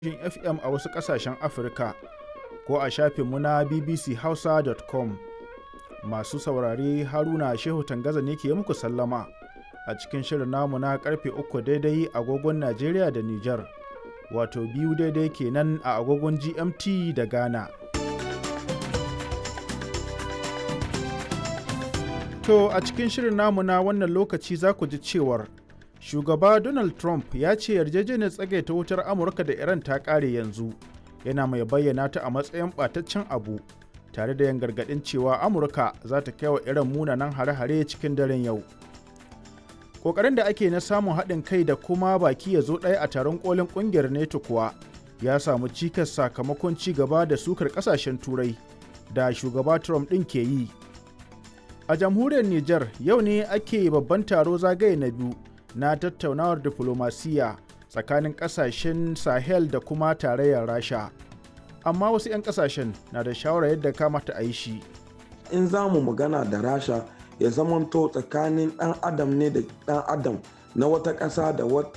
FM a wasu ƙasashen Afirka ko a shafinmu na bbchausa.com. Masu saurare Haruna Shehu Tangaza ne ke muku sallama a cikin shirin namu na karfe uku daidai agogon Najeriya da Nijar, wato biyu daidai kenan a agogon GMT da Ghana. To a cikin shirin namu na wannan lokaci za ku ji cewar shugaba Donald Trump ya ce yarjejeniyar tsagaita wutar Amurka da Iran ta ƙare yanzu yana mai bayyana ta a matsayin ɓataccen abu tare da yin gargaɗin cewa Amurka za ta kai wa Iran munanan hare-hare cikin daren yau. Ƙoƙarin da ake na samun haɗin kai da kuma baki ya zo ɗaya a taron ƙolin ƙungiyar NATO kuwa ya samu cikas sakamakon ci gaba da sukar ƙasashen Turai da shugaba Trump ɗin ke yi. A jamhuriyar Nijar yau ne ake babban taro zagaye na biyu na tattaunawar diflomasiyya tsakanin kasashen Sahel da kuma tarayyar Rasha. Amma wasu 'yan kasashen na da shawarar yadda kamata a yi shi. In za mu magana da Rasha ya zamanto tsakanin ɗan adam ne da ɗan adam na wata ƙasa da wata